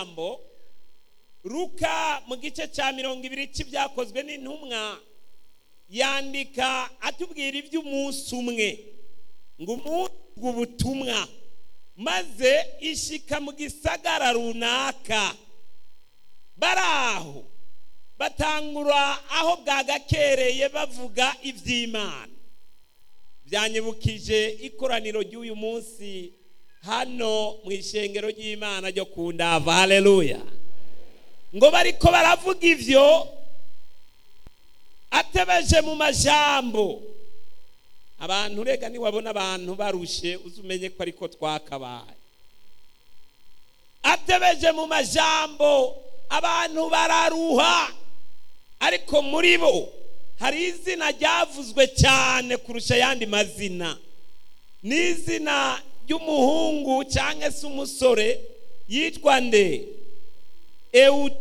majambo ruka mu gice cya mirongo ibiri cy'ibyakozwe n'intumwa yandika atubwira iby'umunsi umwe ngo umunsi ubutumwa maze ishika mu gisagara runaka bari aho batangura aho bwagakereye bavuga iby'imana byanyibukije ikoraniro ry'uyu munsi hano mu ishengero ry'imana ryo ku ndava hareruya ngo bariko baravuga ibyo atebeje mu majambo abantu rega niwabona abantu barushe uzumenye ko ariko twakabaye atebeje mu majambo abantu bararuha ariko muri bo hari izina ryavuzwe cyane kurusha ayandi mazina ni izina ry'umuhungu cyangwa se umusore yitwa nde